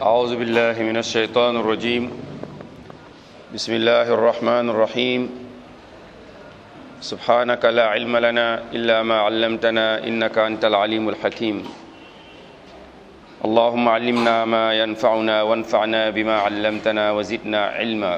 أعوذ بالله من الشيطان الرجيم بسم الله الرحمن الرحيم سبحانك لا علم لنا إلا ما علمتنا إنك أنت العليم الحكيم اللهم علمنا ما ينفعنا وانفعنا بما علمتنا وزدنا علما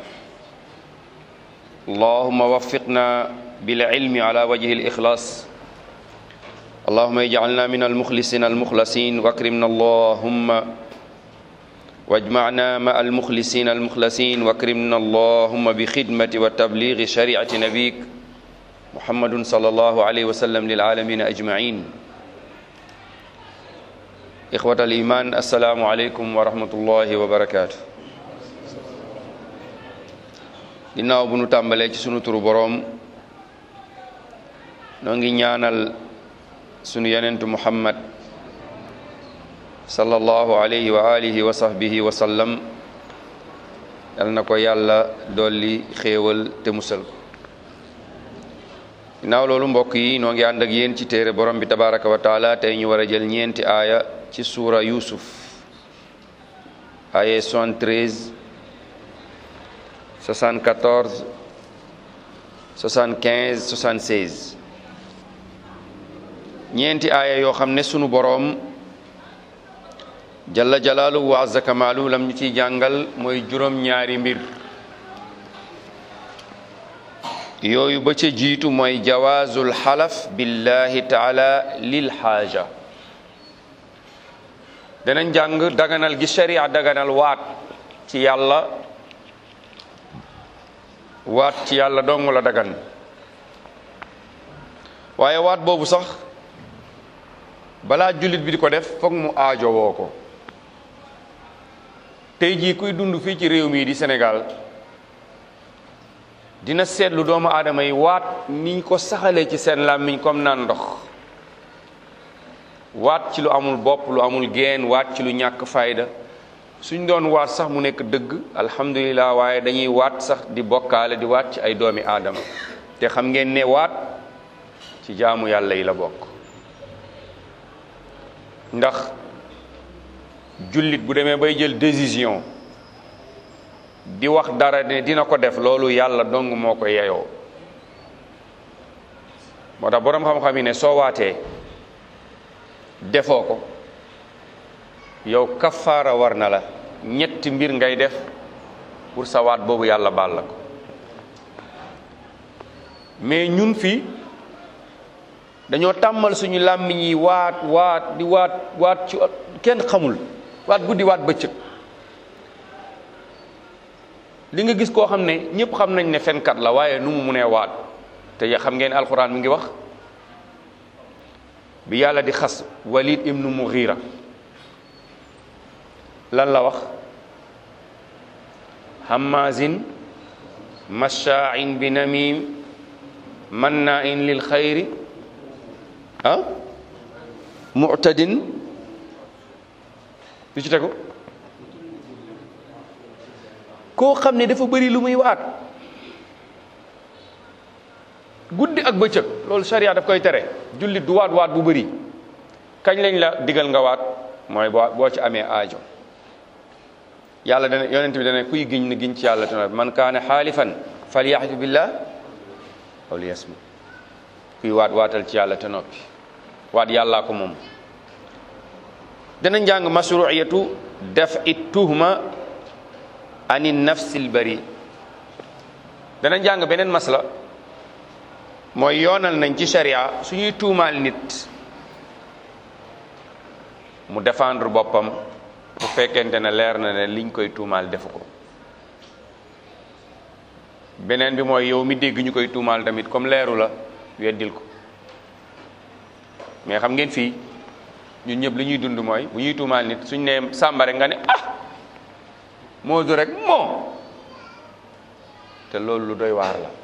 اللهم وفقنا بالعلم على وجه الإخلاص اللهم اجعلنا من المخلصين المخلصين واكرمنا اللهم واجمعنا مع المخلصين المخلصين واكرمنا اللهم بخدمة وتبليغ شريعة نبيك محمد صلى الله عليه وسلم للعالمين أجمعين إخوة الإيمان السلام عليكم ورحمة الله وبركاته ginnaaw bu nu tàmbalee ci sunu turu boroom noo ngi ñaanal sunu yenentu muhammad sallallahu alayhi wa alihi wa sahbihi wa sallam yal na ko yàlla dolli xéewal te musal ko ginnaaw loolu mbokk yi noo ngi ànd ak yéen ci téere borom bi tabaraka wa taala tey ñu war a jël ñeenti aaya ci suura yusuf aaya 73 74 75 76 ñeenti aaya yoo xam ne sunu boroom jalla jalaalu wa azza kamaalu lam ñu ciy jàngal mooy juróom-ñaari mbir yooyu ba ca jiitu mooy jawaazul xalaf billahi taala lil xaaja danañ jàng daganal gi sharia daganal waat ci yàlla waat ci yàlla dong la dagan waaye waat boobu sax balaa jullit bi di ko def foog mu aajo woo ko tey jii kuy dund fii ci réew mii di Sénégal dina seetlu doomu aadama yi waat niñ ko saxalee ci seen làmmiñ comme naan ndox waat ci lu amul bopp lu amul geen waat ci lu ñàkk fayda suñ doon waat sax mu nekk dëgg alhamdulilah waaye dañuy waat sax di bokkaale di waat ci ay doomi aadama te xam ngeen ne waat ci jaamu yàlla yi la bokk ndax jullit bu demee bay jël décision di wax dara ne dina ko def loolu yàlla dong moo ko yeyoo moo tax boroom xam-xam yi ne soo waatee defoo ko yow kafaara war na la ñetti mbir ngay def pour sa waat boobu yàlla baal la ko mais ñun fii dañoo tàmmal suñu làmmiñ yi waat waat di waat waat ci kenn xamul waat guddi waat bëccëg li nga gis koo xam ne ñëpp xam nañ ne fenkat la waaye nu mu munee waat te xam ngeen alxuraan mi ngi wax bi yàlla di xas walid ibnu mughira lan la wax hammazin masha'in bi namim manna'in lil xayri ah mu'tadin lu ci tegu koo xam ne dafa bëri lu muy waat guddi ak bëccëg loolu sharia daf koy tere jullit du waat waat bu bëri kañ lañ la digal nga waat mooy boo boo ci amee aajo yàlla dana yonent bi dana kuy giñ na giñ ci yàlla te man kaane xaalifan falyaxlif billah aw liyasmu kuy waat waatal ci yàlla te noppi waat yàllaa ko moom dana njàng mashruiyatu def it tuhma ani nafsil bari dana njàng beneen masla mooy yoonal nañ ci sharia suñuy tuumaal nit mu défendre boppam bu fekkente ne leer na ne liñ koy tuumaal defu ko beneen bi mooy yow mi dégg ñu koy tuumaal tamit comme leeru la weddil ko mais xam ngeen fii ñun ñëpp li ñuy dund mooy bu ñuy tuumaal nit suñ ne sàmbare nga ne ah moo du rek moo te loolu lu doy waar la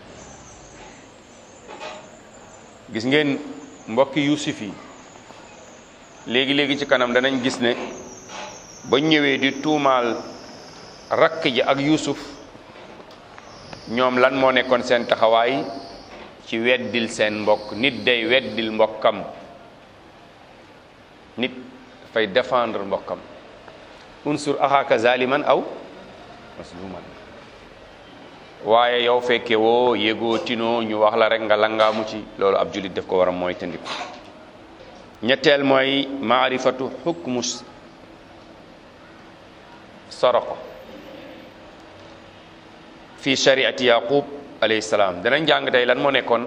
gis ngeen mbokki Yuusuf yi léegi-léegi ci kanam danañ gis ne ba ñëwee di tuumaal rakk ji ak Yuusuf ñoom lan moo nekkoon seen taxawaay ci weddil seen mbokk nit day weddil mbokkam nit dafay défendre mbokkam unsur axaaka zaliman aw masluman waaye yow fekke woo yégoo tinoo ñu wax la rek nga langaamu ci loolu ab julit def ko war a mooy tandiku ñetteel mooy maarifatu xukmu soroqo fi shariati yaqub alayhi salaam danañ jàng tey lan moo nekkoon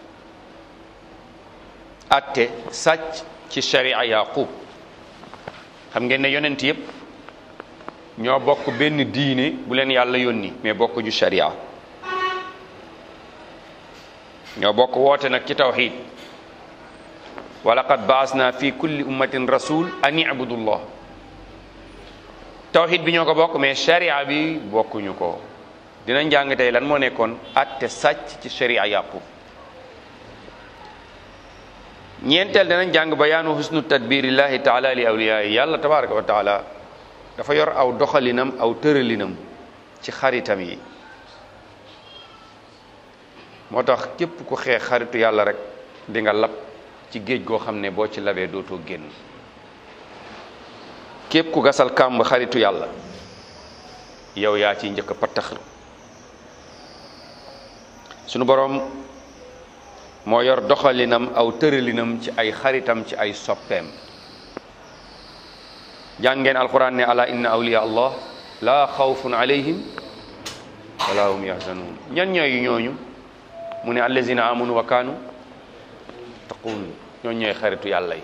atte sàcc ci sharia yaqub xam ngeen ne yonent yépp ñoo bokk benn diine bu leen yàlla yónni mais bokk ju sharia ñoo bokk woote nag ci tawxid wa laqad baasna fi kulli ummatin rasul an ibudullah tawxid bi ñoo ko bokk mais sharia bi bokkuñu ko dinañ jàng tey lan moo nekkoon atte sàcc ci sharia yaqub ñeenteel danañ jàng bayaanu husnu tadbirillahi taala li awliyayi yàlla tabaraka wa taala dafa yor aw doxalinam aw tëralinam ci xaritam yi moo tax képp ku xeex xaritu yàlla rek di nga lab ci géej goo xam ne boo ci labee dootoo génn képp ku gasal kàmb xaritu yàlla yow yaa ciy njëkk a pattaxlu sunu boroom moo yor doxalinam aw tëralinam ci ay xaritam ci ay soppeem jàngeen alquran ne ala inna awliya allah la xawfun alayhim wala hum yahzanun ñan ñooy ñooñu mu ne allazina amanu wa kaanu taqun ñooñu ñooy xaritu yàlla yi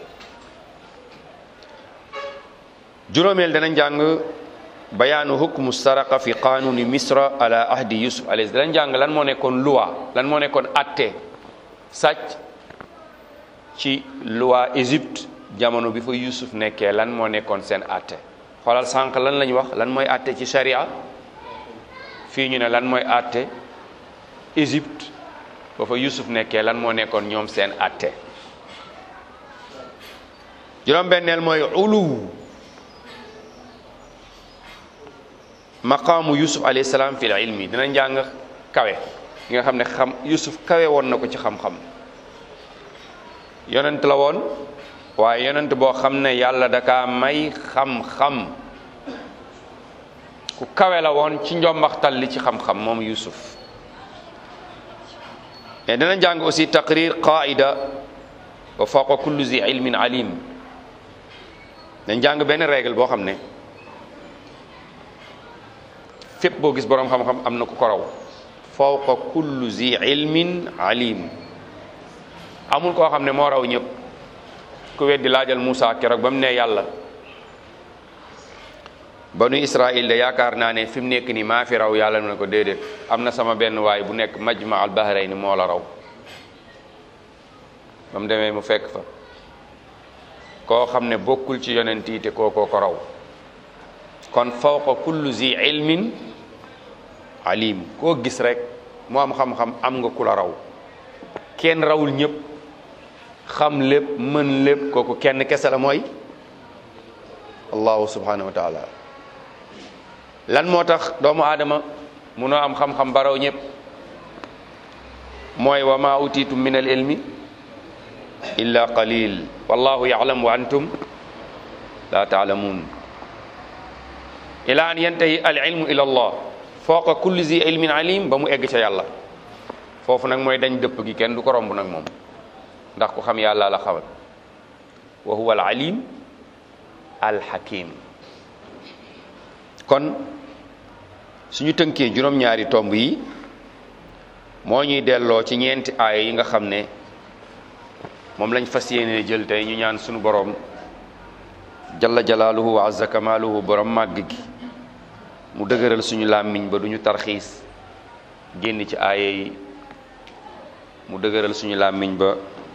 juróomeel danañ jàng bayaanu hukmu saraqa fi qanuni misra ala ahdi yusuf alayhi danañ jàng lan moo nekkoon loi lan moo nekkoon atte sàcc ci loi Égypte jamono bi fa Yusuf nekkee lan moo nekkoon seen atte xoolal sànq lan lañ wax lan mooy atte ci sharia fii ñu ne lan mooy atte Égypte ba fa Yusuf nekkee lan moo nekkoon ñoom seen atte juróom-benneel mooy uluw maqaamu Yusuf alayhi salaam fil ilmi dina njàng kawe gi nga xam ne xam Yusuf kawe woon na ko ci xam-xam yonent la woon waaye yonent boo xam ne yàlla daka may xam-xam ku kawe la woon ci njombaxtal li ci xam-xam moom Yusuf mais dina jàng aussi taqrir qaida wa fawqa kulli zi ilmin alim dañ jàng benn règle boo xam ne fépp boo gis boroom xam-xam am na ku ko raw fawqa kulli zi ilmin alim amul koo xam ne moo raw ñëpp ku weddi laajal Moussa keroog ba mu ne yàlla banu Israil de yaakaar naa ne fi mu nekk nii maa fi raw yàlla ne ko déedéet am na sama benn waay bu nekk majma al bahrayni moo la raw ba mu demee mu fekk fa koo xam ne bokkul ci yonent yi te kookoo ko raw kon fawqa kullu zi ilmin alim koo gis rek mu am xam-xam am nga ku la raw kenn rawul ñëpp xam lépp mën lépp kooku kenn kese la mooy allahu subhanahu wa taala lan moo tax doomu aadama munoo am xam-xam baraw ñëpp mooy wa ma utitum min al ilmi illa qalil wallahu ya'lam wa antum la ta'lamun ila an yantahi al ilmu ila allah fawqa kulli zi ilmin alim ba mu egg ca yàlla foofu nag mooy dañ dëpp gi kenn du ko romb nag moom ndax ku xam yàlla la xamal wa huwa al alim al hakim kon suñu tënkee juróom-ñaari tomb yi moo ñuy delloo ci ñeenti aaya yi nga xam ne moom lañ fas yéene jël tey ñu ñaan suñu boroom jalla jalaaluhu wa azza kamaaluhu borom màgg gi mu dëgëral suñu làmmiñ ba duñu tarxiis génn ci aaya yi mu dëgëral suñu làmmiñ ba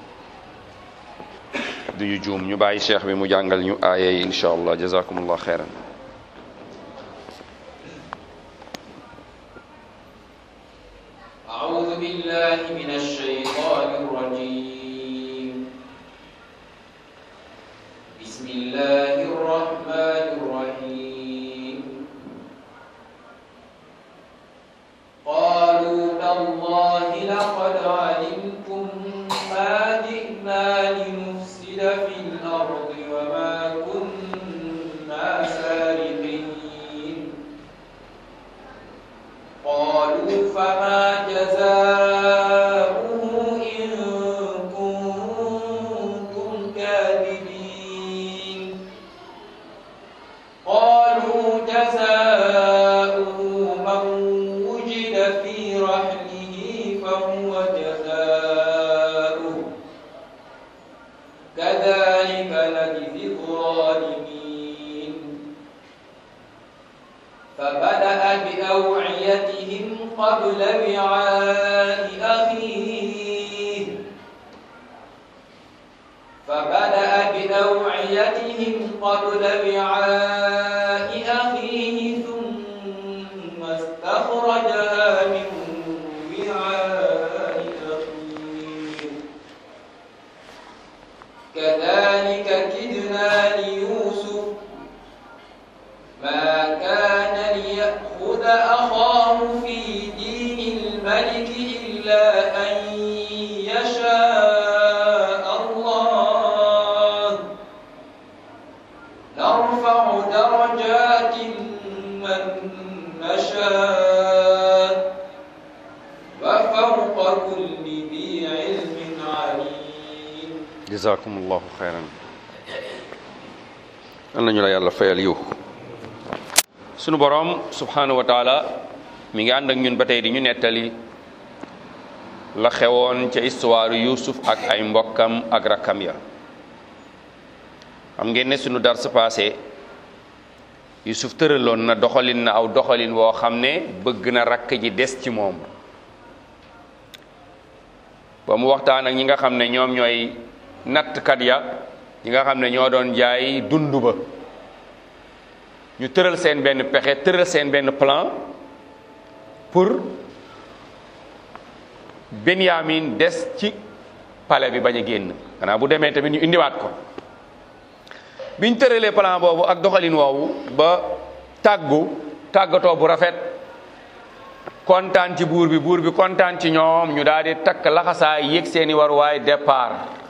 duñu juum ñu bàyyi cheikh bi mu jàngal ñu aaya yi insha allah jazakumullah xeyran أعوذ بالله من الشيطان الرجيم بسم الله الرحمن الرحيم قالوا تالله لقد علمتم ما جئنا لنفسد في الأرض وما كنا سارقين كذلك نجزي الظالمين فبدأ بأوعيتهم قبل وعاء أخيه فبدأ بأوعيتهم قبل وعاء أخيه ثم استخرجها من وعاء أخيه كذلك كدنا ليوسف ما كان ليأخذ أخاه في دين الملك إلا أن يشاء الله نرفع درجات من نشاء وفوق كل ذي علم عليم jazakumullahu xayran an nañu la yàlla fayal yiw sunu boroom subhanahu wa taala mi ngi ànd ak ñun ba tey di ñu nettali la xewoon ca histoire Yuusuf ak ay mbokkam ak rakkam ya xam ngeen ne sunu dar sa passé Yuusuf tëraloon na doxalin na aw doxalin woo xam ne bëgg na rakk ji des ci moom ba mu waxtaan ak ñi nga xam ne ñoom ñooy nattkat ya ñi nga xam ne ñoo doon jaay dund ba ñu tëral seen benn pexe tëral seen benn plan pour Benyamin des ci palais bi bañ a génn xanaa bu demee tamit ñu indiwaat ko biñ tëralee plan boobu ak doxalin woowu ba tàggu tàggatoo bu rafet kontaan ci buur bi buur bi kontaan ci ñoom ñu daal di takk laxasaay yéeg seeni waruwaay départ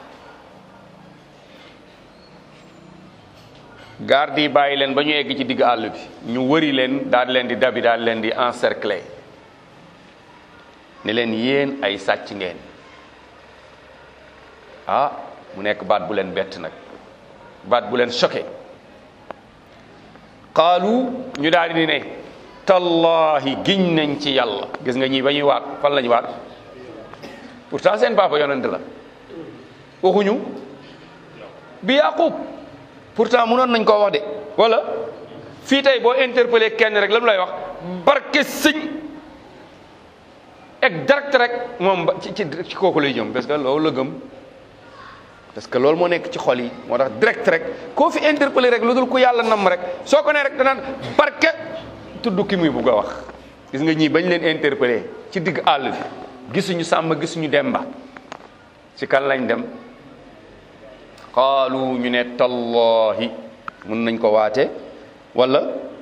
garde yi bàyyi leen ba ñu egg ci digg àll bi ñu wëri leen daal leen di dabi daal leen di encercler ne leen yéen ay sàcc ngeen ah mu nekk baat bu leen bett nag baat bu leen choqué qaalu ñu daal di ne tallahi giñ nañ ci yàlla gis nga ñii ba ñuy waat fan la ñu waat pourtant seen papa yonent la waxuñu bi yaqub pourtant mënoon nañ koo wax de wala fii tey boo interpellé kenn rek la mu lay wax barke sëñ ek direct rek moom ba ci ci ci kooku lay jëm parce que loolu la gëm parce que loolu moo nekk ci xol yi moo tax direct rek koo fi interpellé rek lu dul ku yàlla nam rek soo ko nee rek danaan barke tudd ki muy bugg a wax gis nga ñii bañ leen interpellé ci digg àll bi gisuñu sàmm gisuñu demba ci kan lañ dem qaalu ñu ne tallahi mun nañ ko waate wala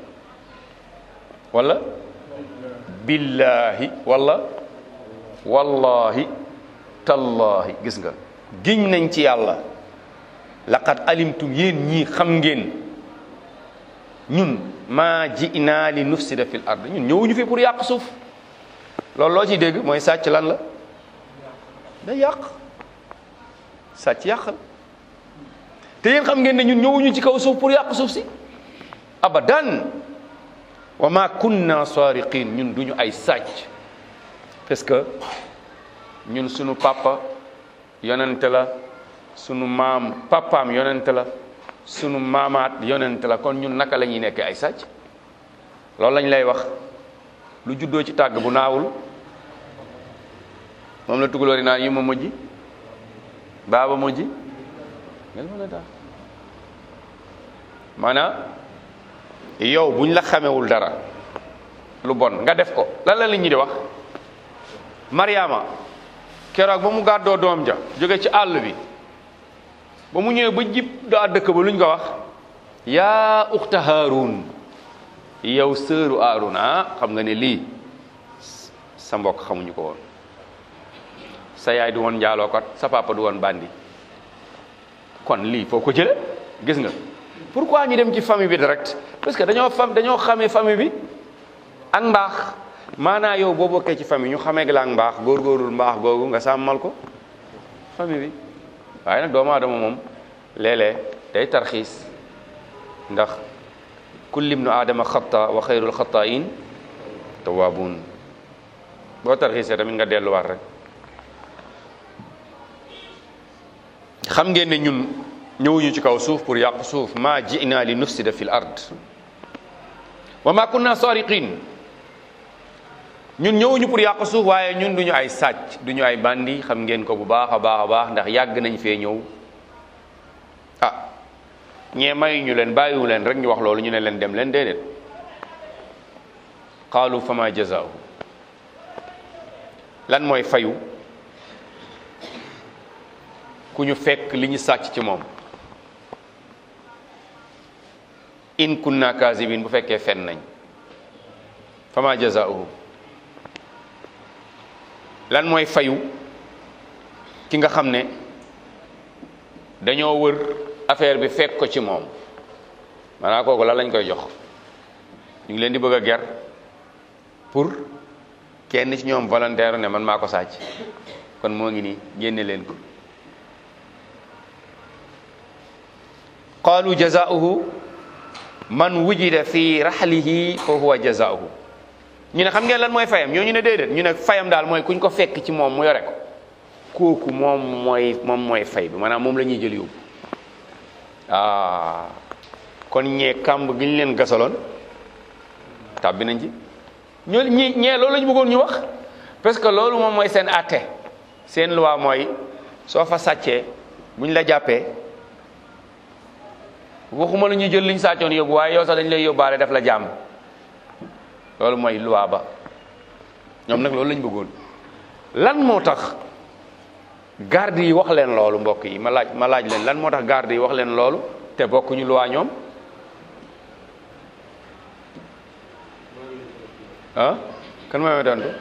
wala billahi wala wallahi tallahi gis nga giñ nañ ci yàlla laqad alimtum yéen ñii xam ngeen ñun maa ji'naa li nufsida fil ard ñun ñëwuñu fi pour yàq suuf loolu loo ciy dégg mooy sàcc lan la day yàq sàcc yàqal te yéen xam ngeen ne ñun ñëwuñu ci kaw suuf pour yàq suuf si abadan wa ma kunna sariqin ñun duñu ay sàcc parce que ñun sunu papa yonente la sunu maam papaam yonente la sunu maamaat yonente la kon ñun naka la ñuy nekkee ay sàcc loolu lañ lay wax lu juddoo ci tàgg bu naawul moom la tugalóori naan yi ma mujj baaba mujj ngel mën a daa maanaam yow buñ la xamewul dara lu bon nga def ko lan la nit ñi di wax Mariama keroog ba mu gàddoo doom ja jóge ci àll bi ba mu ñëwee ba jib daa dëkk ba luñ ko wax yaa uxta Haarun yow sëru Haarun ah xam nga ne lii sa mbokk xamuñu ko woon sa yaay du woon njaalookat sa papa du woon bandi kon lii foo ko jële gis nga pourquoi ñu dem ci famille bi direct parce que dañoo fam dañoo xamee famille bi ak mbaax maanaa yow boo bokkee ci famille ñu xamee la ak mbaax góorgóorul mbaax googu nga sàmmal ko famille bi waaye nag doomu aadama moom léeg-léeg day tarxiis ndax kulli ibnu aadama xata wa xayrul xataayin tawaabuun boo tarxiisee tamit nga delluwaat rek xam ngeen ne ñun ñëwuñu ci kaw suuf pour yàq suuf ma ji'na li nufsida fil ard wa ma kunna sariqin ñun ñëwuñu pour yàq suuf waaye ñun duñu ay sàcc duñu ay bandi xam ngeen ko bu baax a baax a baax ndax yàgg nañ fee ñëw ah ñee mayuñu leen bàyyiwu leen rek ñu wax loolu ñu ne leen dem leen déedéet qaalu fama jazaahu lan mooy fayu ku ñu fekk li ñu sàcc ci moom in kunna kaazibin bu fekkee fen nañ fama jazaauhu lan mooy fayu ki nga xam ne dañoo wër affaire bi fekk ko ci moom maanaam kooku lan lañ koy jox ñu ngi leen di bëgg a ger pour kenn ci ñoom volontaire ne man maa ko sàcc kon moo ngi nii génne leen ko qaalu jazaauhu man wujida fi raxlihi fa huwa jazaauhu ñu ne xam ngeen lan mooy fayam ñoo ñu ne déedéet ñu ne fayam daal mooy kuñ ko fekk ci moom mu yore ko kooku moom mooy moom mooy fay bi maanaam moom la ñuy jël yóbbu ah kon ñee kàmb gi ñu leen gasaloon tàbbi nañ ci ñoo ñi ñee loolu la ñu bëggoon ñu wax parce que loolu moom mooy seen àtte seen loi mooy soo fa sàccee bu ñu la jàppee waxuma la ñuy jël liñ sàccoon yóbbu waaye yow sax dañ lay yóbbaale def la jàmm loolu mooy loi ba ñoom nag loolu lañ bëggoon lan moo tax garde yi wax leen loolu mbokk yi ma laaj ma laaj leen lan moo tax garde yi wax leen loolu te bokkuñu loi ñoom ah kan mooy ma tontu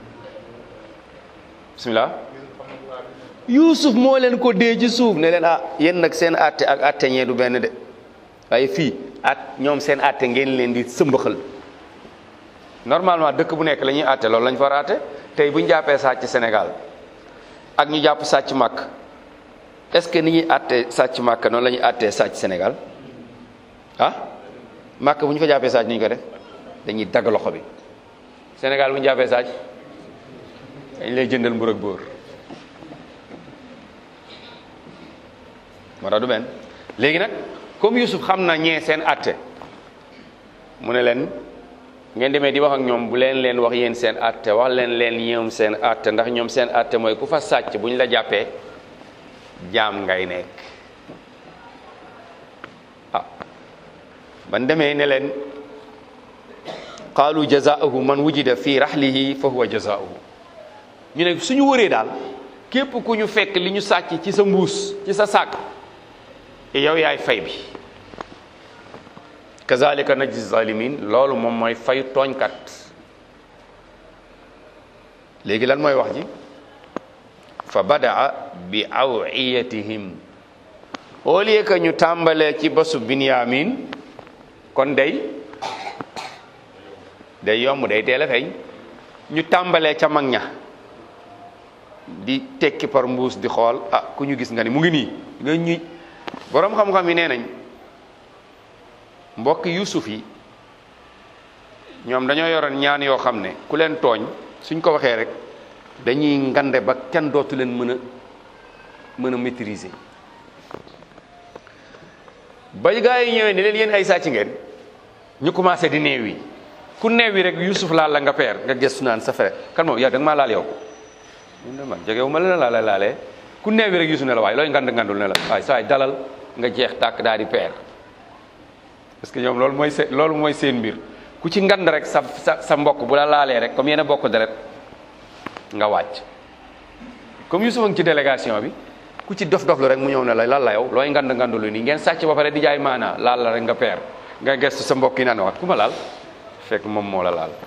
bismillah Yuusuf moo leen ko dee ci suuf ne leen ah yéen nag seen àtte ak àtte ñee du benn de waaye fii at ñoom seen àtte ngeen leen di sëmbaxal normalement dëkk bu nekk la ñuy àtte loolu lañ fa war a àtte tey bu ñu jàppee sàcc Sénégal ak ñu jàpp sàcc màkk est-ce que ni ñuy àtte sàcc màkk noonu la ñuy àttee sàcc Sénégal ah màkk bu ñu fa jàppee sàcc ni ñu ko def dañuy dagg loxo bi Sénégal bu ñu jàppee sàcc dañ lay jëndal mbur ak bóor moo tax du benn léegi nag comme Youssouf xam na ñee seen àtte mu ne leen ngeen demee di wax ak ñoom bu leen leen wax yéen seen àtte wax leen leen ñoom seen àtte ndax ñoom seen àtte mooy ku fa sàcc bu ñu la jàppee jaam ngay nekk ah ban demee ne leen qaalu jazaahu man wujida fi rahlihi fa huwa jazaahu ñu ne suñu wëree daal képp ku ñu fekk li ñu sàcc ci sa mbuus ci sa sàkk yow yaay fay bi kazalika najzi zalimin loolu moom mooy fay tooñkat léegi lan mooy wax ji fa badaa bi awiyatihim au lieu que ñu tàmbalee ci basu binyamin kon day day yomb day teel a feeñ ñu tàmbalee ca mag ña di tekki par mbuus di xool ah ku ñu gis nga ni mu ngi nii nga ñuy boroom xam-xam yi nee nañ mbokk yusuf yi ñoom dañoo yoroon ñaan yoo xam ne ku leen tooñ suñ ko waxee rek dañuy ngande ba kenn dootu leen mën a mën a maîtriser ba gaa yi ñëwee ne leen yéen ay sàcc ngeen ñu commencé di neew yi ku neew yi rek yusuf laal la nga peer nga gëstu naan sa frère kan moom yow da nga maa laal yow mun ne man jegewu ma la la laalee ku neew yi rek yusuf ne la waaye looy ngand ngandul ne la waaye saa dalal nga jeex tàkk daal di peer parce que ñoom loolu mooy seen loolu mooy seen mbir ku ci ngand rek sa sa sa mbokk bu la laalee rek comme yéen a bokk deret nga wàcc comme Youssouf a ngi ci délégation bi ku ci dof doflu rek mu ñëw ne la lan la yow looy ngand ngandulu nii ngeen sàcc ba pare di jaay maanaa laal la rek nga peer nga gestu sa mbokk yi naan waat ku ma laal fekk moom moo la laal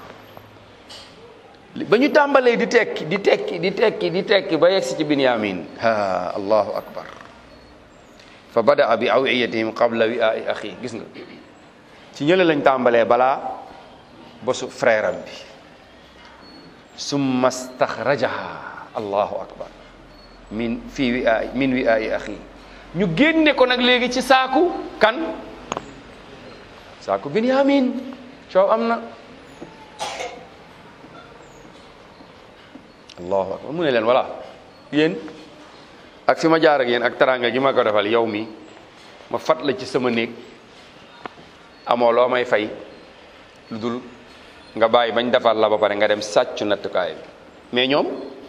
ba ñu tàmbalee di tekki di tekki di tekki di tekki ba yegsi ci Binyamin ha allahu akbar fa badaa bi awiyatihim qabla wi'aa'i axi gis nga ci ñële lañ tàmbalee balaa bosu frère am bi summa staxrajaha allahu akbar min fii wi'aa'i min wi'aa'i axi ñu génne ko nag léegi ci saaku kan saaku Binyamin coow am na allahu akbar mu ne leen voilà yéen ak fi ma jaar ak yéen ak teraanga gi ma ko defal yow mi ma fat la ci sama néeg amoo loo may fay lu dul nga bàyyi bañ defal la ba pare nga dem sàccu nattukaay bi mais ñoom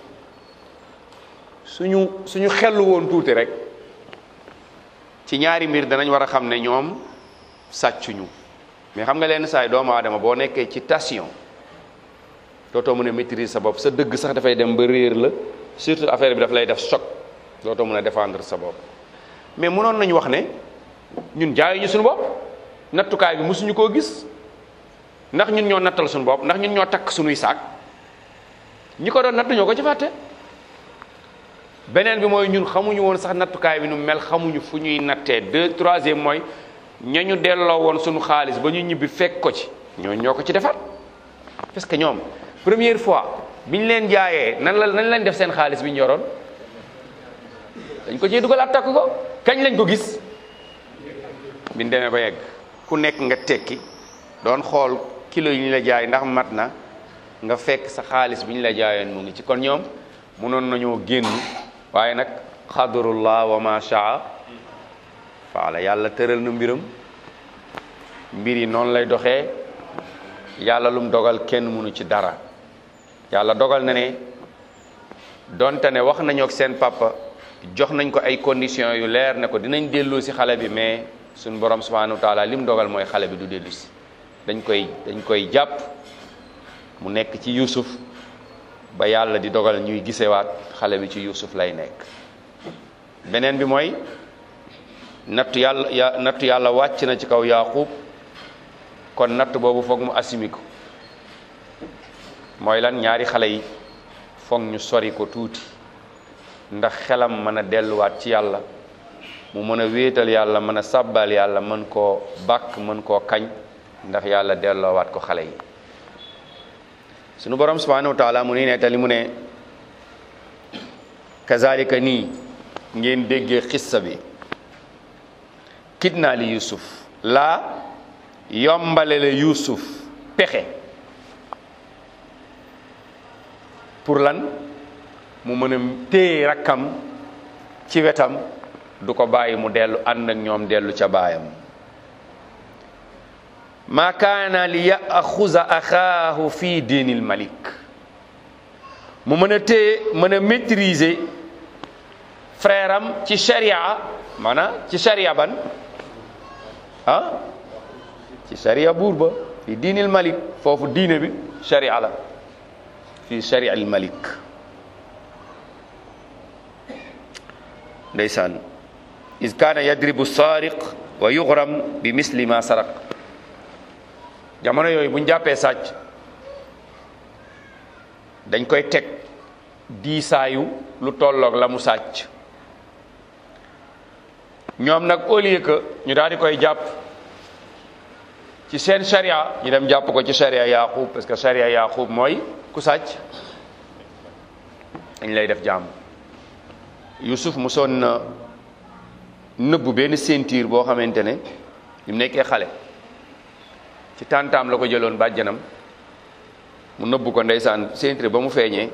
suñu suñu xellu woon tuuti rek ci ñaari mbir danañ war a xam ne ñoom sàccuñu mais xam nga leen saay doomu aadama boo nekkee ci tension dootoo mën a maîtriser sa bopp sa dëgg sax dafay dem ba réer la surtout affaire bi daf lay def choc dootoo mën a défendre sa bopp mais mënoon nañu wax ne ñun jaayuñu suñu bopp nattukaay bi mosuñu koo gis ndax ñun ñoo nattal suñu bopp ndax ñun ñoo takk suñuy saak ñi ko doon nattu ñoo ko ci fàtte beneen bi mooy ñun xamuñu woon sax nattukaay bi nu mel xamuñu fu ñuy nattee deux troisième mooy ñañu delloo woon suñu xaalis ba ñu ñibbi fekk ko ci ñoo ñoo ko ci defar parce que ñoom première fois bi ñu leen jaayee nan la nan lañ def seen xaalis bi ñu yoroon dañ ko ciy dugal takk ko kañ lañ ko gis biñ demee ba yegg ku nekk nga tekki doon xool kilo yi ñu la jaay ndax mat na nga fekk sa xaalis bi ñu la jaayoon mu ngi ci kon ñoom mënoon nañoo génn waaye nag xadarullah wa ma shaa faala yàlla tëral na mbiram mbir yi noonu lay doxee yàlla lum dogal kenn mënu ci dara yàlla dogal na ne donte ne wax nañu ak seen papa jox nañ ko ay conditions yu leer ne ko dinañ delloo si xale bi mais suñ borom subhanahu wa taala lim dogal mooy xale bi du dellu si dañ koy dañ koy jàpp mu nekk ci Yuusuf ba yàlla di dogal ñuy gisewaat xale bi ci Yuusuf lay nekk beneen bi mooy nattu yàlla ya nattu yàlla wàcc na ci kaw Yaaqub kon natt boobu foog mu assimi ko mooy lan ñaari xale yi foog ñu sori ko tuuti ndax xelam mën a delluwaat ci yàlla mu mën a wéetal yàlla mën a sàbbal yàlla mën koo bàkk mën koo kañ ndax yàlla delloowaat ko xale yi sunu borom subhanahu wa taala mu ni nettali mu ne kazalika nii ngeen déggee xissa bi kidnaa li yusuf laa yombale la yusuf pexe pour lan mu mën a téye rakkam ci wetam du ko bàyyi mu dellu ànd ak ñoom dellu ca baayam ma kaana li yaxuza axaahu fi diinil malik mu mën a téye mën a maîtriser frère am ci sharia maanaam ci sharia ban ah ci sharia buur ba fi diinil malik foofu diine bi sharia la fi sharia al malik ndeysaan is kaana yadribu saariq wa yuxram bi misli ma saraq jamono yooyu bu ñu jàppee sàcc dañ koy teg diisaayu lu tolloog la mu sàcc ñoom nag au lieu que ñu daal di koy jàpp ci seen sharia ñu dem jàpp ko ci sharia yaqub parce que sharia yaqub mooy ku sàcc dañ lay def jàmm Yusuf mosoon na nëbbu benn ceinture boo xamante ne bi mu nekkee xale ci tàntaam la ko jëloon bàjjanam mu nëbbu ko ndeysaan ceinture ba mu feeñee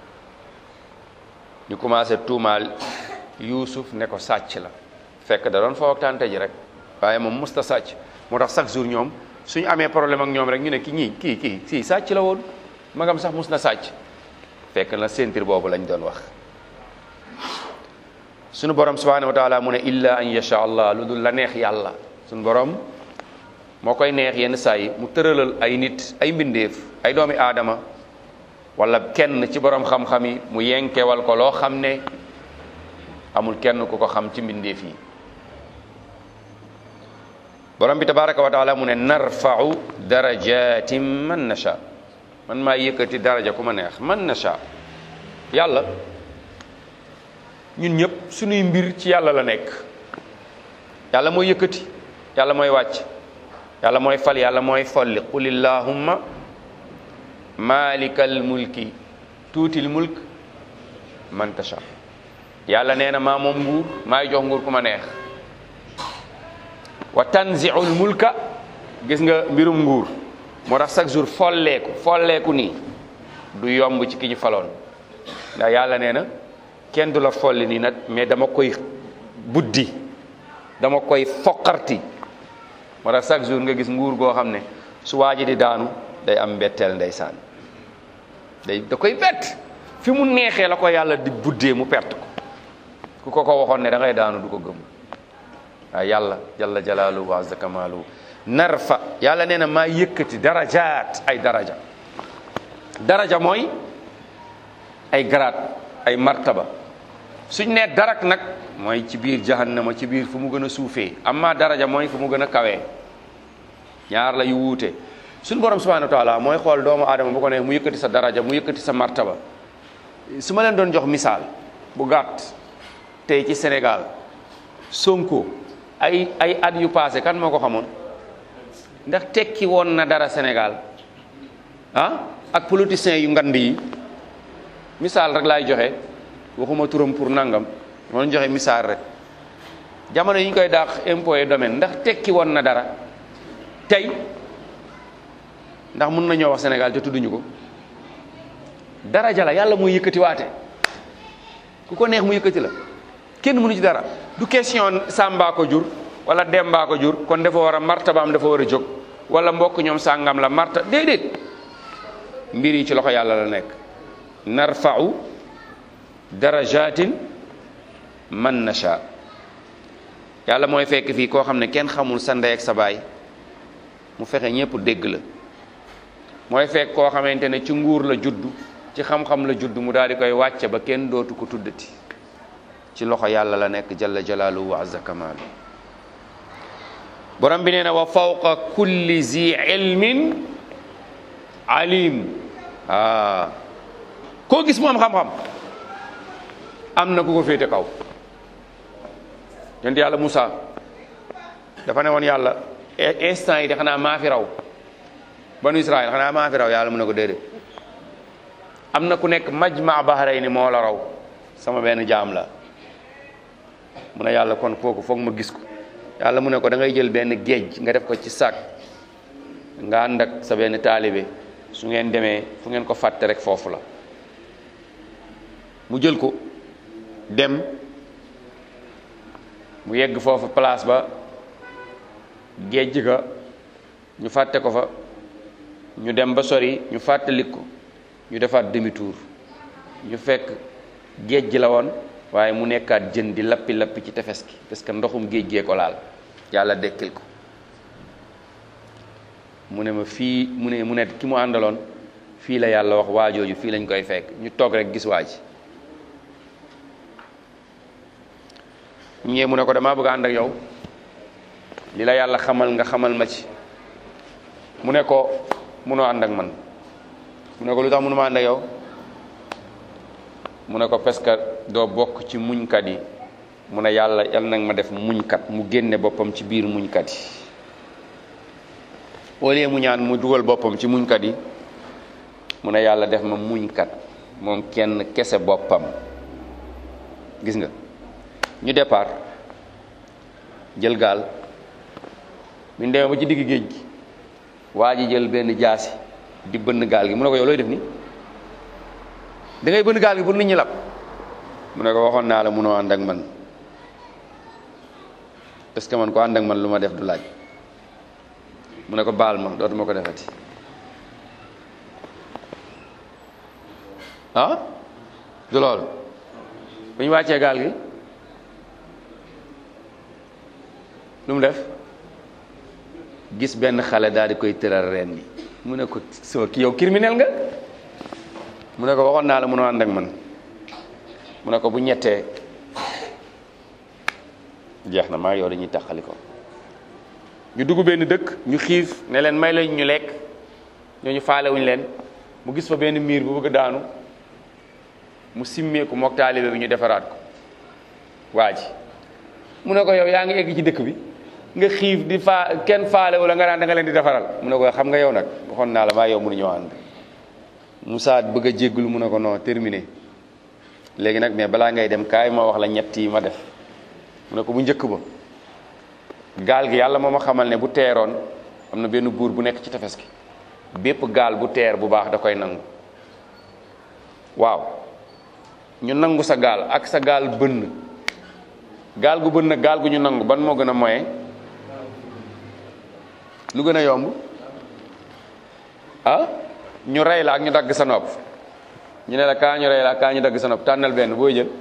ñu commencé tuumaal Yusuf ne ko sàcc la fekk da doon foo ak tànta ji rek waaye moom musta sàcc moo tax chaque jour ñoom suñu amee problème ak ñoom rek ñu ne ki ñii kii kii si sàcc la woon magam sax mus na sàcc fekk na ceinture boobu lañ doon wax sunu borom subhanahu wa taala mu ne illa an yasha allah lu dul la neex yàlla sunu borom moo koy neex yenn saa yi mu tëralal ay nit ay mbindeef ay doomi aadama wala kenn ci borom xam-xam yi mu yenkewal ko loo xam ne amul kenn ku ko xam ci mbindeef yi borom bi tabaraka wa taala mu ne narfau darajatin man nasha man maa yëkkati daraja ku ma neex man nasha yàlla ñun ñëpp suñuy mbir ci yàlla la nekk yàlla mooy yëkkati yàlla mooy wàcc yàlla mooy fal yàlla mooy folli qul illahumma malikal mulki tuutil mulk man tasha yàlla nee na maa moom nguur maay jox nguur ku ma neex wa tanziul mulka gis nga mbirum nguur moo tax chaque jour folleeku folleeku nii du yomb ci ki ñu faloon ndax yàlla nee na kenn du la folli nii nag mais dama koy buddi dama koy foqarti moo tax chaque jour nga gis nguur goo xam ne su waa ji di daanu day am mbetteel ndeysaan day da koy bett fi mu neexee la ko yàlla di buddee mu perte ko ku ko ko waxoon ne da ngay daanu du ko gëm waaye yàlla jalla jalaaluhu wa azza kamaaluhu narfa yàlla nee na maa yëkkati darajaat ay daraja daraja mooy ay garaat ay martaba suñ nee darak nag mooy ci biir jahannama ci biir fu mu gën a suufee amma daraja mooy fu mu gën a kawee ñaar la yu wuute suñ borom subhanahu wa taala mooy xool doomu aadama bu ko ne mu yëkkati sa daraja mu yëkkati sa martaba su ma leen doon jox misaal bu gàtt tey ci Sénégal Sonko ay ay at yu passé kan moo ko xamoon ndax tekki woon na dara Sénégal ah ak politiciens yu ngand yi misaal rek laay joxe waxuma turam pour nangam moo joxe misaal rek jamono yi ñu koy daax impôt et domaine ndax tekki woon na dara tey ndax mun nañoo wax Sénégal te tudduñu ko daraja la yàlla mooy yëkkati waate ku ko neex mu yëkkati la kenn mënu ci dara du question Samba ko jur wala Demba ko jur kon dafa war a martabaam dafa war a jóg wala mbokk ñoom sàngam la marta déedéet mbir yi ci loxo yàlla la nekk narfa'u darajatin man nasha yàlla mooy fekk fii koo xam ne kenn xamul sa ndey ak sa baay mu fexe ñépp dégg la mooy fekk koo xamante ne ci nguur la juddu ci xam-xam la juddu mu daal di koy wàcce ba kenn dootu ko tuddati ci loxo yàlla la nekk jalla jalaaluhu wa azza kamaalu borom bi nee na wa fawqa kulli zi ilmin alim ah koo gis mu am xam-xam am na ku ko féete kaw yonent yàlla Moussa dafa ne woon yàlla instant yi de xanaa maa fi raw banu Israël xanaa maa fi raw yàlla mu ne ko déedéet am na ku nekk majma bahrayni moo la raw sama benn jaam la mu ne yàlla kon kooku foog ma gis ko yàlla mu ne ko da ngay jël benn géej nga def ko ci sac nga ànd ak sa benn taalibe su ngeen demee fu ngeen ko fàtte rek foofu la mu jël ko dem mu yegg foofu place ba géej ga ñu fàtte ko fa ñu dem ba sori ñu fàttalik ko ñu defaat demi tour ñu fekk géej gi la woon waaye mu nekkaat jën di lappi lappi ci tefes gi parce que ndoxum géej gee ko laal yàlla dekkil ko mu ne ma fii mu ne mu ne ki mu àndaloon fii la yàlla wax waajooju fii lañ koy fekk ñu toog rek gis waa ji ñee mu ne ko damaa bëgg a ànd ak yow li la yàlla xamal nga xamal ma ci mu ne ko munoo ànd ak man mu ne ko lu tax mënuma ànd ak yow mu ne ko parce que doo bokk ci muñkat yi mu ne yàlla yal nag ma def muñkat mu génne boppam ci biir muñkat yi au lieu mu ñaan mu dugal boppam ci muñkat yi mu ne yàlla def ma muñkat moom kenn kese boppam gis nga ñu départ jël gaal bi ñu demee ba ci digg géej gi waa ji jël benn jaasi di bënn gaal gi mu ne ko yow looy def ni da ngay bënn gaal gi pour nit ñi lab mu ne ko waxoon naa la munoo ànd ak man parce que man ko ànd ak man lu ma def du laaj mu ne ko baal ma dootuma ko defati ah du loolu bu ñu wàccee gaal gi lu mu def gis benn xale daal di koy tëral reen bi mu ne ko soo ki yow criminel nga mu ne ko waxoon naa la mënoo ànd ak man mu ne ko bu ñettee jeex na maa yow dañuy taxali ko ñu dugg benn dëkk ñu xiif ne leen may lañ ñu lekk ñooñu faalewuñu leen mu gis fa benn miir bu bëgg a daanu mu simmeeku mook taalibe bi ñu defaraat ko waa ji mu ne ko yow yaa ngi egg ci dëkk bi nga xiif di faa kenn faale wala nga daan da nga leen di defaral mu ne ko xam nga yow nag waxoon naa la maa yow mënu ñoo ànd Moussa bëgg a jégglu mu ne ko non terminé léegi nag mais balaa ngay dem kaay ma wax la ñett yi ma def mu ne ko bu njëkk ba gaal gi yàlla moo ma xamal ne bu teeroon am na benn buur bu nekk ci tefes gi bépp gaal bu teer bu baax da koy nangu waaw ñu nangu sa gaal ak sa gaal bënn gaal gu bënn gaal gu ñu nangu ban moo gën a moyen lu gën a yomb ah ñu rey la ak ñu dagg sa nopp ñu ne la kaa ñu rey la ak kaa ñu dagg sa nopp tànnal benn booy jël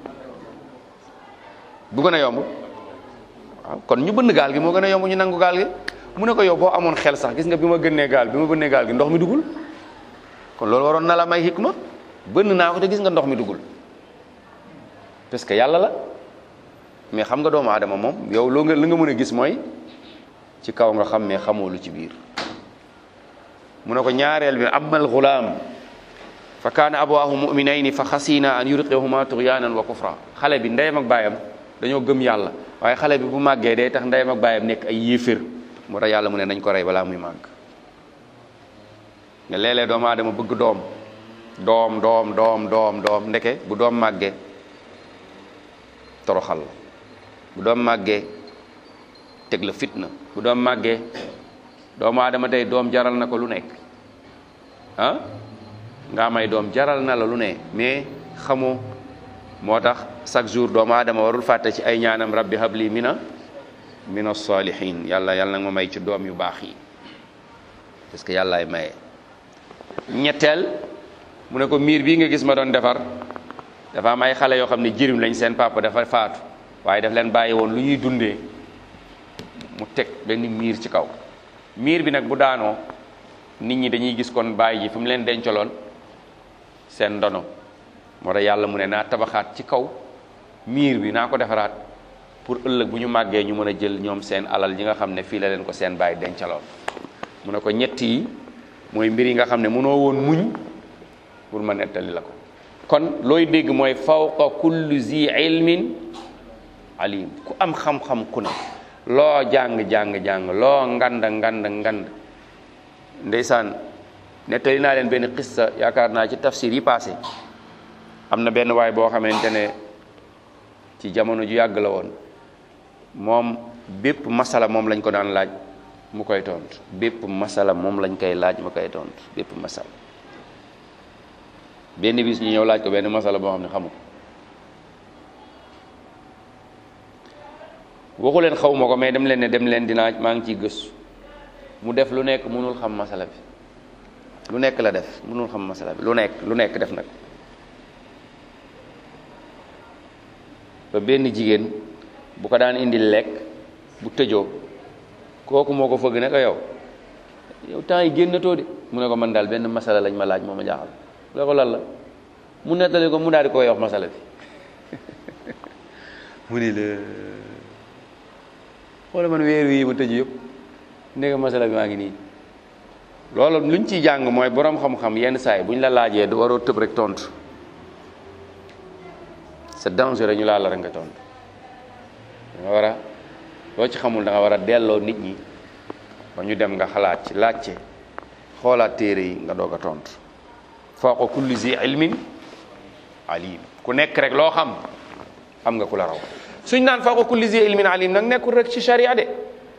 bu gën a yomb waaw kon ñu bënn gaal gi moo gën a yomb ñu nangu gaal gi mu ne ko yow boo amoon xel sax gis nga bi ma gënnee gaal bi ma bënnee gaal gi ndox mi dugul kon loolu waroon na la may hikma bënn naa ko te gis nga ndox mi dugul parce que yàlla la mais xam nga doomu aadama moom yow loo nga la nga mën a gis mooy ci kaw nga xam mais xamoo lu ci biir mu ne ko ñaareel bi amal gulaam fa kaana abawaahu muminayni fa xasina an yurqihuma tughyanan wa kufra xale bi ndeyam ak baayam dañoo gëm yàlla waaye xale bi bu màggee day tax ndeyam ak baayam nekk ay yéefér moo tax yàlla mu ne nañ ko rey balaa muy màgg nga léeg-léeg doomu aadama bëgg doom doom doom doom doom doom ndeke bu doom màggee toroxal la bu doom màggee teg la fitna bu doom màggee doomu aadama tey doom jaral na ko lu nekk ah nga may doom jaral na la lu ne mais xamoo moo tax chaque jour doomu aadama warul fàtte ci ay ñaanam rabbi habli mina mina salihin yàlla yàlla nag ma may ci doom yu baax yi parce que yàllaay maye ñetteel mu ne ko miir bii nga gis ma doon defar dafa am ay xale yoo xam ne jirim lañ seen papa dafa faatu waaye daf leen bàyyi woon lu ñuy dundee mu teg benn miir ci kaw miir bi nag bu daanoo nit ñi dañuy gis kon bàyyi ji fi mu leen dencaloon seen ndono moo tax yàlla mu ne naa tabaxaat ci kaw miir bi naa ko defaraat pour ëllëg bu ñu màggee ñu mën a jël ñoom seen alal yi nga xam ne fii la leen ko seen bàyyi dencaloon mu ne ko ñett yi mooy mbir yi nga xam ne mënoo woon muñ pour ma nettali la ko kon looy dégg mooy fawqa kulli zi ilmin alim ku am xam-xam ku ne loo jàng-jàng-jàng loo ngand ngand ngand ndeysaan nettali naa leen benn xissa yaakaar naa ci tafsir yi passé am na benn waay boo xamante ne ci jamono ju yàgg la woon moom bépp masala moom lañ ko daan laaj mu koy tontu bépp masala moom lañ koy laaj mu koy tontu bépp masala benn bis ñu ñëw laaj ko benn masala boo xam ne xamu ko waxu leen xaw ma ko mais dem leen ne dem leen dinaa maa ngi ciy gëstu mu def lu nekk mënul xam masala bi lu nekk la def mënul xam masala bi lu nekk lu nekk def nag ba benn jigéen bu ko daan indi lekk bu tëjoo kooku moo ko fëgg ne ko yow yow temps yi génnatoo de mu ne ko man daal benn masala lañ ma laaj moo ma jaaxal la ko lan la mu nettali ko mu daal di koy wax masala bi mu ni la xoola man weer wi ma tëj yëpp ndege masala bi maa ngi nii loolu luñ ciy jàng mooy borom xam-xam yenn saay bu ñu la laajee du waroo tëb rek tontu c'est dangereux ñu laal la rek nga tontu da nga war a loo ci xamul da nga war a delloo nit ñi ba ñu dem nga xalaat ci laajte xoolaat téere yi nga doog a tontu fawqa kulli zi ilmin alim ku nekk rek loo xam am nga ku la raw suñ naan fawqa kulli zi ilmin alim nag nekkul rek ci sharia de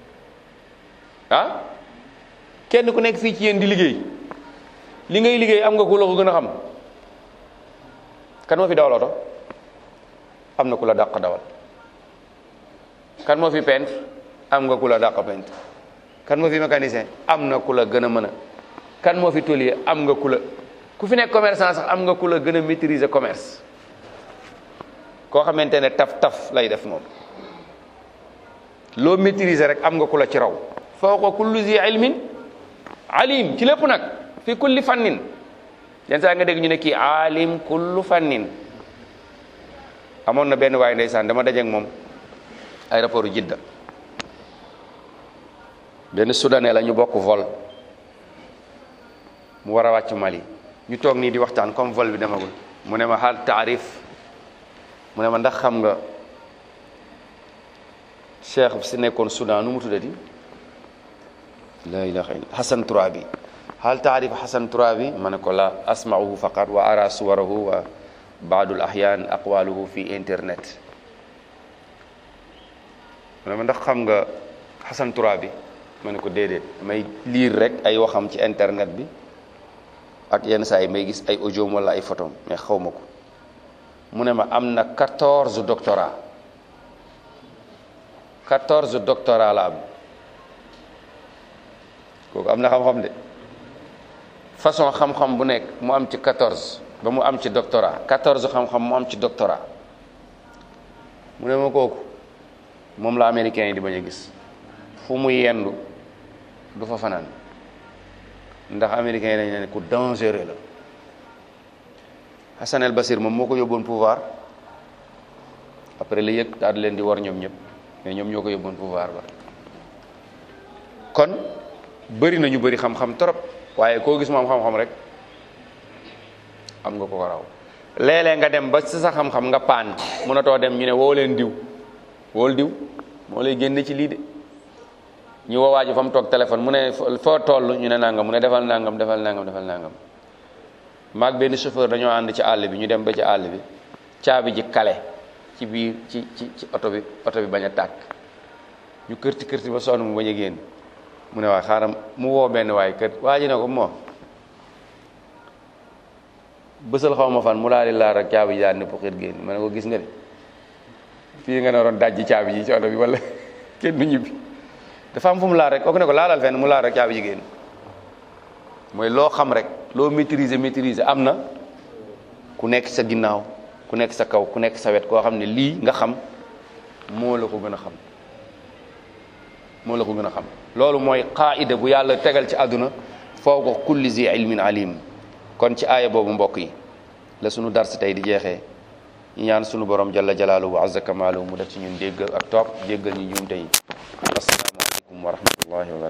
ah kenn ku nekk fii ci yéen di liggéey li ngay liggéey am nga ku la ko gën a xam kan moo fi dawal oto am na ku la dàq dawal kan moo fi peintre am nga ku la dàq peintre kan moo fi mécanicien am na ku la gën a mën a kan moo fi tôlier am nga ku la ku fi nekk commerçant sax am nga ku la gën a maîtriser commerce koo xamante ne taf taf lay def moom loo maîtriser rek am nga ku la ci raw fawqa kulli zi ilmin alim ci lépp nag fi kulli fannin yenn saa nga dégg ñu ne kii alim kullu fannin amoon na benn waaye ndeysaan dama dajeek moom aéroport Jidda benn soudanais la ñu bokk vol mu war a wàcc Mali ñu toog nii di waxtaan comme vol bi demagul mu ne ma xaal taarif mu ne ma ndax xam nga cheikh si nekkoon Soudan nu mu tuddati la ilaha illa Hassan Tourabi hal taarif Hassan Tourabi ma ne ko la asma'uhu faqat wa ara suwarahu wa baadul ahyan aqwaluhu fi internet mu ne ma ndax xam nga Hassan Tourabi ma ne ko déedéet may lire rek ay waxam ci internet bi ak yenn saa yi may gis ay audio wala ay photo mais xaw ma ko mu ne ma am na quatorze doctorat quatorze doctorat la am kooku am na xam-xam de façon xam-xam bu nekk mu am ci quatorze ba mu am ci doctorat quatorze xam-xam mu am ci doctorat mu ne ma kooku moom la américain yi di bañ a gis fu mu yendu du fa fanaan ndax américain yi dañ ne ku dangereux la Hassan el Basir moom moo ko yóbboon pouvoir après la yëg daal di leen di war ñoom ñëpp mais ñoom ñoo ko yóbboon pouvoir ba kon bëri na ñu bëri xam-xam trop waaye koo gis moom xam-xam rek am nga ko ko raw léeg-léeg nga dem ba si sa xam-xam nga paan mënatoo dem ñu ne woo leen diw wool diw moo lay génne ci lii de ñu woowaa ji fa mu toog téléphone mu ne foo toll ñu ne nangam mu ne defal nangam defal nangam defal nangam maag benn chauffeur dañoo ànd ci àll bi ñu dem ba ci àll bi caabi ji kale ci biir ci ci ci oto bi oto bi bañ a tàkk ñu kërti kërti ba sonn mu bañ a génn mu ne waa xaaral mu woo benn waay kër waa ji ne ko moo bësal xaw ma fan mu daal di laal rek caabi ji daal ne pour génn ma ne ko gis nga de fii nga ne waroon dajji caabi ji ci oto bi wala kenn du ñibbi dafa am fu mu laal rek kooku ne ko laalal fenn mu laal rek caabi ji génn mooy loo xam rek loo maîtriser maîtriser am na ku nekk sa ginnaaw ku nekk sa kaw ku nekk sa wet koo xam ne lii nga xam moo la ko gën a xam moo la ko gën a xam loolu mooy qaida bu yàlla tegal ci àdduna fawqa kulli zi ilmin alim kon ci aaya boobu mbokk yi la sunu dars tey di jeexee ñu ñaan sunu borom jalla jalaaluhu wa azza kamaaluhu mu def ci ñun dégg ak topp jéggal ñu ñuum tey assalaamu aleykum wa rahmatullahi wa barakatu